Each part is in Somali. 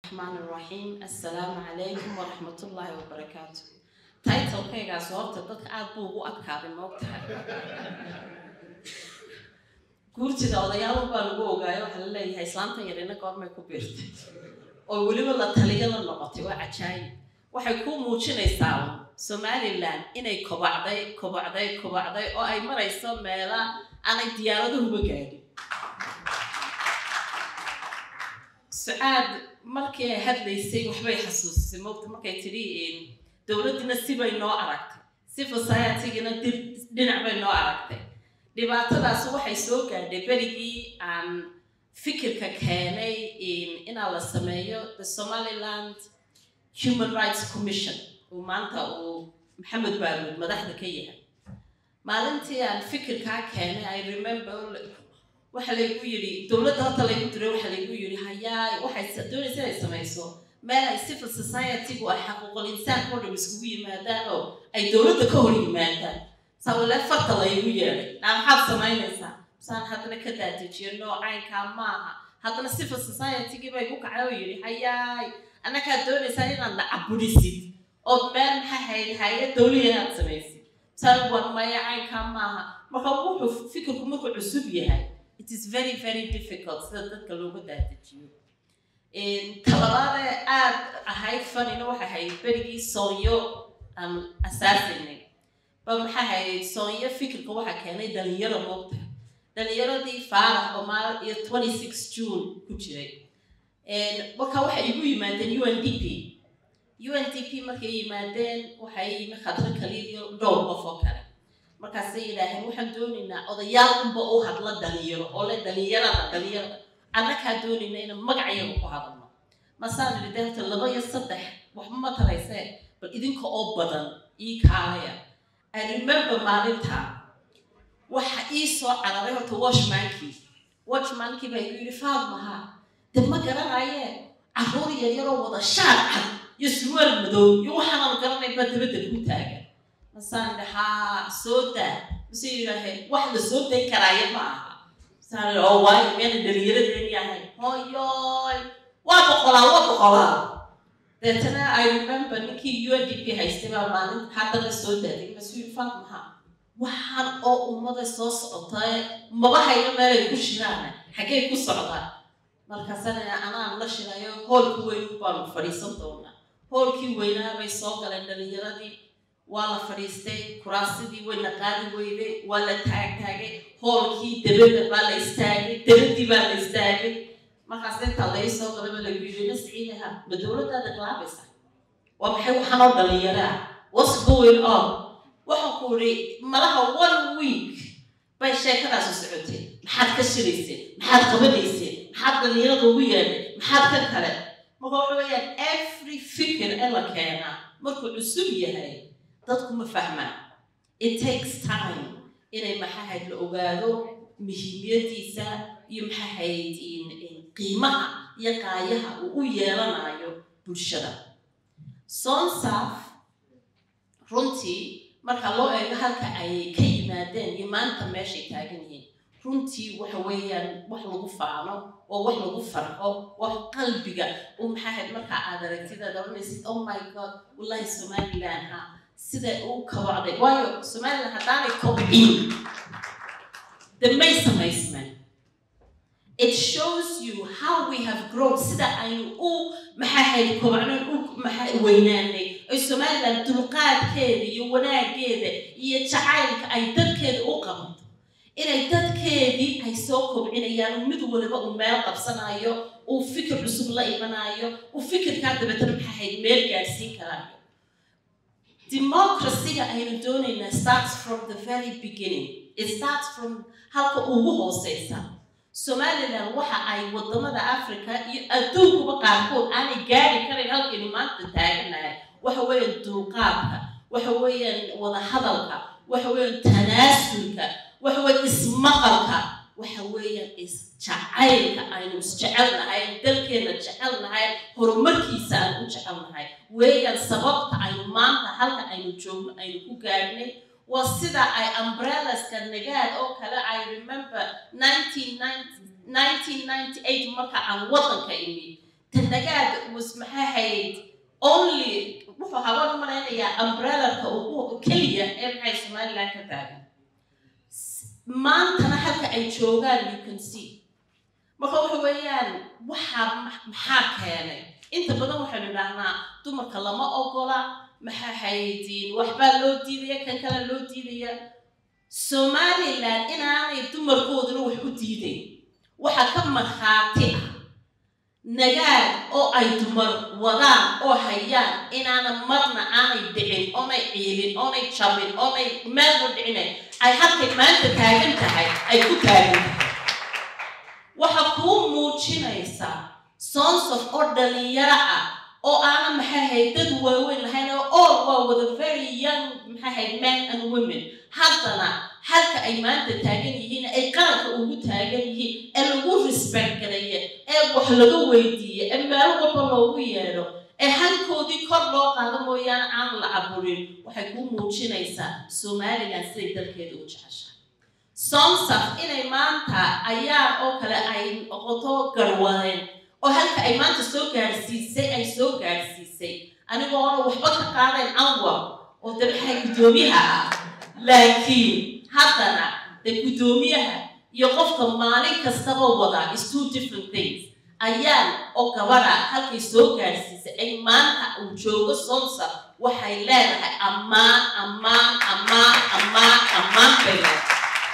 الرحمن الرحيم السلام عليكم ورحمة الله وبركاته titlekaygaas horta dadka aad buu ugu adkaaday moogtahay guurtida odayaal baa lagu ogaayo waxaa la leeyahay islaantan yarina goormay ku biirtay oo weliba la taliyo la noqotay waa cajaayib waxay ku muujinaysaa somalilan inay kobacday kobacday kobacday oo ay marayso meela aanay diyaaraduhuba gaadhin sucaad markii ay hadlaysay waxbay xasuusisay moogta markay tidhi dowladdina sibay noo aragtay si societygina dhinac bay noo aragtay dhibaatadaas waxay soo gaadhay berigii aan fikirka keenay inaa la sameeyo the somaliland human rights commission uu maanta uu maxamed baaruud madaxda ka yahay maalintii aan fikirkaa keenay i remember waxa laygu yidhi dowladda horta laygu diray waxa laygu yidhi hayaa waxay doonaysa inay samayso meel ay civil society-gu ay xaquuqul insaanka oo dham iskugu yimaadaan oo ay dowladda ka hor yimaadaan sawile farta laygu yeedhay naa maxaad samaynaysaa saan haddana ka daadejiyo noocaynkaa maaha haddana civil society-gii bay ku kacay oo yidhi hayaay annakaa doonaysaa inaad na caburisid ood meel maxaa hayd hay-ad dowliya inaad samaysid saan war maya caynkaa maaha marka wuxuu fikirku markuu cusub yahay it is very very difficult sida dadka looga daadejiyo talabaadee aad ahayd fanina waxay ahayd berigii soonyo aan asaasinay ba maxaa ahayd soonyo fikirka waxaa keenay dhalinyaro moogta dhalinyaradii faarax omaal iyo twenty six june ku jiray marka waxay igu yimaadeen u n d p u n d p markay yimaadeen waxay yimi khadro kaliya iyo dhowr qof oo kale markaasay yidhaaheen waxaan doonaynaa odayaal unba u hadla dhalinyaro oo le dhalinyarada dhalinyarada annakaa doonayna inaan magacayaga ku hadalno masaan idhi deerta laba iyo saddex waxba ma taraysee bal idinka oo badan ii kaalaya i remember maalinta waxa ii soo cararay horta washmankii washmankii baa igu yidhi faadmaha de ma garanayee carruur yaryaroo wada shaar cad iyo surwaal madow iyo waxaanaan garanay baa dabadda ku taagan masaan idhi haa soo daa mase yidhaaheen wax la soo day karaayo ma aha masaan idhi oo waayo meena dhalinyaradeeni ahay hoyoy waa boqolaa waa boqolaa deetana i remember ninkii u n d p haystay baa maalin haddana soo daaday masuu yidhi faatmaha waxaan oo ummada soo socotay maba hayno meelay ku shiraan xaggay ku socdaan markaasana anaan la shirayo hoolkii weyn baanu fadhiisan doonaa hoolkii weynaa bay soo galeen dhalinyaradii waa la fadhiistay kuraasidii wayna qaadi weyday waa la taagtaagay hoolkii dabada baa la istaagay dabadii baa la istaagay markaas intaa lai soo galaba lagu yidhi nasciidaha ma dowladdaada galaabaysa waa maxay waxaan oo dhalinyaraa what's going on waxaan ku idhi malaha one week bay sheekadaasu socotay maxaad ka shirayseen maxaad qabanayseen maxaad dhalinyarada ugu yeedhay maxaad kan kale marka waxa weeyaan every fikir ee la keenaa markuu cusub yahay dadku ma fahmaan it takes time inay maxahayd la ogaado muhiimiyadiisa iyo maxahayd qiimaha iyo qaayaha uu u yeelanayo bulshada sonsaf runtii marka loo eego halka ay ka yimaadeen iyo maanta meeshay taagan yihiin runtii waxa weeyaan wax lagu faano oo wax lagu farxo wax qalbiga u maxahayd marka aad aragtidaad oranaysid oh my god wallahi somaliland ha sida uu kabacday waayo somaliland haddaanay kobcin de may samaysmeen it shows you how we have grown sida aynu u maxahayd kobcnan u maxaa weynaanay ay somaliland dulqaadkeeda iyo wanaageeda iyo jacaylka ay dadkeeda u qabato inay dadkeedii ay soo kobcinayaan mid waliba uu meel qabsanayo uu fikir cusub la imanayo uu fikirkaa dabeetana maxahayd meel gaadhsiin karaayo democracy-ga aynu doonaynaa starts from the very beginning it starts from halka ugu hooseysa somaliland waxa ay wadamada africa iyo adduunkuba qaarkood aanay gaari karayn halkaynu maanta taaganahay waxa weeyaan dulqaadka waxa weeyaan wadahadalka waxa weeyaan tanaasulka waxa weeyaan ismaqalka waxa weeyaan isjacaylka aynu isjecelnahay dalkeena jecelnahay horumarkiisa aan u jecelnahay weeyaan sababta aynu maanta halka aynu joogno aynu ku gaadhnay waa sida ay umbrelleska nagaad oo kale i remember 1998 marka aan waddanka imid tanagaad was maxay ahayd only wuxuu habaan u malaynayaa umbrellarka ugu keliya ee maxay somaliland ka taagan maantana halka ay joogaan you can see marka waxa weeyaan waxaa maxaa keenay inta badan waxaynu idhaahnaa dumarka lama ogola maxaa haydiin waxbaa loo diidaya kan kale loo diidaya somaliland inaanay dumarkooduna wax u diidayn waxaa ka markhaati ah nagaad oo ay dumar wadaan oo hayaan inaana marna aanay dhicin oonay ciilin oonay jabin oonay meelba dhicinayn ay halkay maanta taagan tahay ay ku taagan tahay waxa kuu muujinaysaa sonsof oo dhalinyaro ah oo aana maxay ahayd dad waaweyn lahayn oo all waa wada very young maxay ahayd men and women haddana halka ay maanta taagan yihiin ay qaranka ugu taagan yihiin ee lagu respect garaya ee wax laga weydiiya ee meel walba loogu yeedho ee halkoodii kor loo qaado mooyaane aan la caburin waxay kuu muujinaysaa somaliland siday dalkeeda u jeceshahay somsaf inay maanta ayaa oo kale ay noqoto garwadeen oo halka ay maanta soo gaadhsiisay ay soo gaadhsiisay anigoona waxba ka qaadayn anwar oo de maxay guddoomiyaha ah laakiin haddana de guddoomiyaha iyo qofka maalin kastaba wada is two different things ayaan oo gabadha halkay soo gaadhsiisay ay maanta uu joogo somsa waxay leedahay ammaan ammaan ammaan ammaan ammaan bay leedahay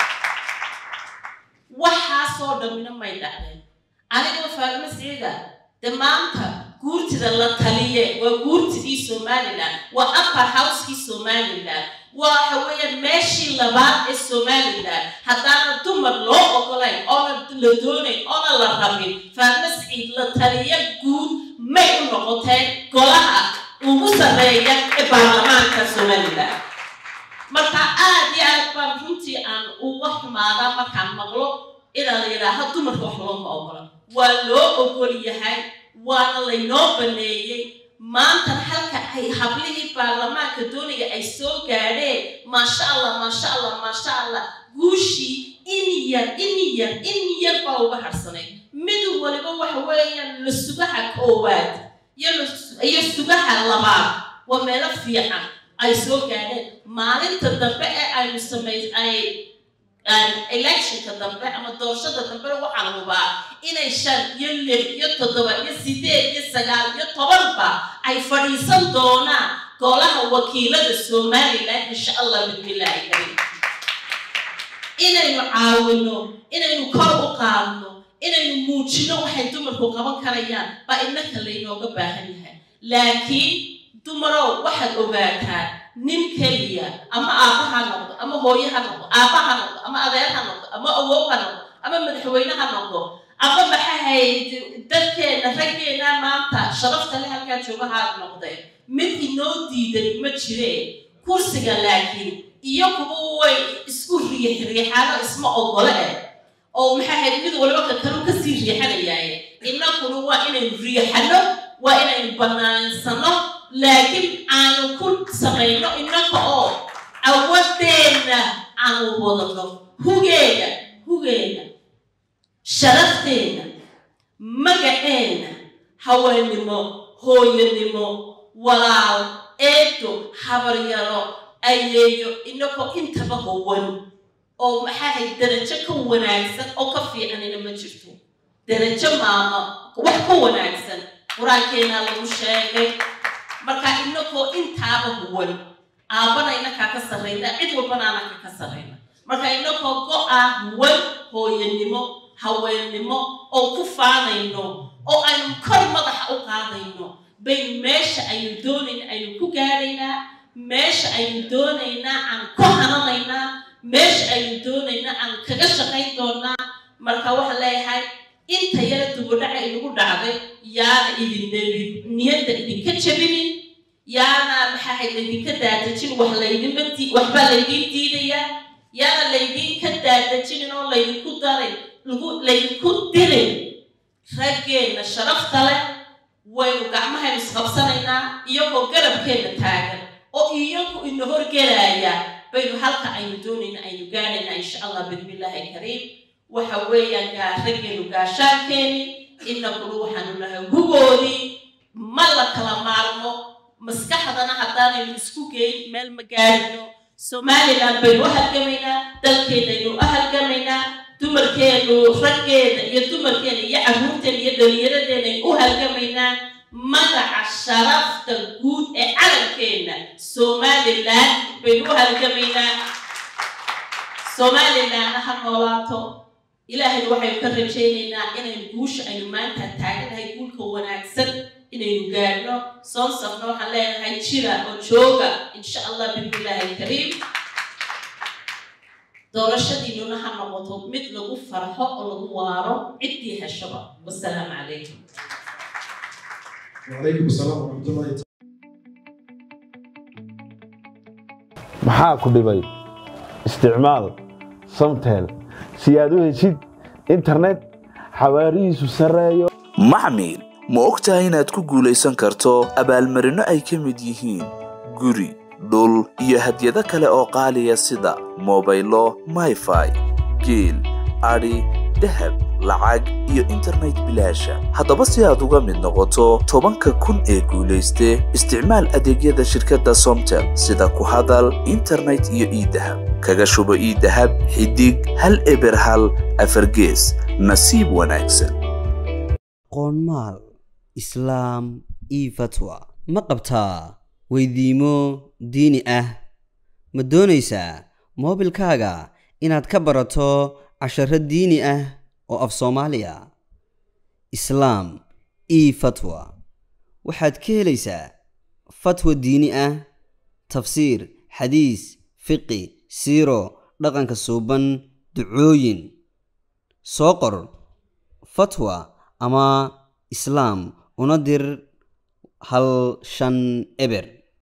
waxaasoo dhammina may dhacdeen anigoo faalimo siciida de maanta guurtida la taliye waa guurtidii somaliland waa upper housekii somaliland waxa weeyaan meeshii labaad ee somaliland haddaana dumar loo ogolayn oona la doonayn oona la rabin faalimo siciid la taliye guud may u noqoteen golaha ugu sarreeya ee baarlamaanka somaliland marka aad iyo aad baan runtii aan uga xumaadaa markaan maqlo inaa la yidhaaho dumarka wax looma ogola waa loo ogol yahay waana laynoo baneeyey maantan halka ay hablihii baarlamaanka doonaya ay soo gaadheen maasha allah maasha allah maasha allah guushii in yar in yar in yar baa uga harsanay mid waliba waxa weeyaan la sugaha koowaad iyo sugaha labaad waa meelo fiican ay soo gaadheen maalinta dambe ee aynu samay ay electionka dambe ama doorashada dambe waxaan hubaa inay shan iyo lix iyo toddoba iyo sideed iyo sagaal iyo tobanba ay fadhiisan doonaan golaha wakiilada somaliland insha allah bismillaahi kariim inaynu caawino inaynu kor u qaadno inaynu muujino waxay dumarku qaban karayaan baa innaka laynooga baahan yahay laakiin dumarow waxaad ogaataan nin keliya ama aabba ha noqdo ama hooye ha noqdo aabba ha noqdo ama adeer ha noqdo ama awow ha noqdo ama madaxweyne ha noqdo ama maxay hayd dadkeena raggeena maanta sharafta le halkaa jooga ha noqdeen mid inoo diidan ma jireen kursiga laakiin iyo kuwa way isku riix riixaano isma ogole eh oo maxay hayd mid waliba ka kalu kasii riixanayaaye innakuna waa inaynu riixano waa inaynu bannaansano laakiin aanu ku samayno innaka oo awadeenna aanu wadano hugeena hugeena sharafteenna magaceenna haweenimo hooyanimo walaal eedo habaryaro ayeeyo innakoo intaba howan oo maxaahay darajo ka wanaagsan oo ka fiicanina ma jirto darajo maama wax ka wanaagsan qur-aankeenaa lagu sheegay marka innakoo intaaba huwan aabbana inakaa ka sarrayna cid walbana anaka ka sarrayna marka innakoo go-a huwan hooyanimo haweennimo oo ku faanayno oo aynu kor madaxa u qaadayno baynu meesha aynu doonayna aynu ku gaadhaynaa meesha aynu doonaynaa aan ku hananaynaa meesha aynu doonaynaa aan kaga shaqayn doonaa marka waxaan leeyahay inta yara dubudhaca inagu dhacday yaana idin niyadda idinka jabinin yaana maxaahay laydinka daadajin wax laydinma waxbaa laydiin diidayaa yaana laydinka daadajinin oo laydinku darin lagu laydinku dirin raggeenna sharafta leh waynu gacmahaynu isqabsanaynaa iyagoo garabkeenna taagan oo iyagu ina horgelaya baynu halka aynu doonayna aynu gaadhaynaa insha allah bismillaahi kariim waxa weeyaan gaa raggeenu gaashaankeeni inaguna waxaanu nahay hugoodii ma la kala maarmo maskaxdana haddaanaynu isku geyn meel ma gaarino somalilan baynu u halgamaynaa dalkeennaynu u halgamaynaa dumarkeenu raggeena iyo dumarkeena iyo carruurteena iyo dhallinyaradeennaynu u halgamaynaa magaca sharafta guud ee calankeenna somalilan baynu u halgamaynaa somalilanna ha noolaato ilaahayna waxaynu ka rajaynaynaa inaynu guusha aynu maanta taaganahay guulka wanaagsan inaynu gaadhno soonsafna waxaan leenahay jira oo jooga insha allah bismillaahi alkariim doorashadiinuna ha noqoto mid lagu farxo oo lagu waaro ciddii heshaba wasalaamu calaykum وعليكم السلام ورحمة الله تعالى maxaa ku dhibay isticmaal samtel si aad u heshid internet xawaarihiisu sarreeyo maxmil ma og tahay inaad ku guulaysan karto abaalmarinno ay ka mid yihiin guri dhul iyo hadyado kale oo qaaliya sida mobaylo mayfai geel adhi dahab lacag iyo internet bilaasha haddaba si aad uga mid noqoto tobanka kun ee guulayste isticmaal adeegyada shirkadda somtel sida ku hadal internet iyo iidahab kaga shubo iidahab xidig hal eber hal afargees nasiib wanaagsan qoonmaal islaam io fatwa ma qabtaa weydiimo diini ah ma doonaysaa moobilkaaga inaad ka barato casharo diini ah oo af soomaaliya islaam io fatwa waxaad ka helaysaa fatwa diini ah tafsiir xadiis fiqi siiro dhaqanka suuban ducooyin soo qor fatwa ama islaam una dir hal shan eber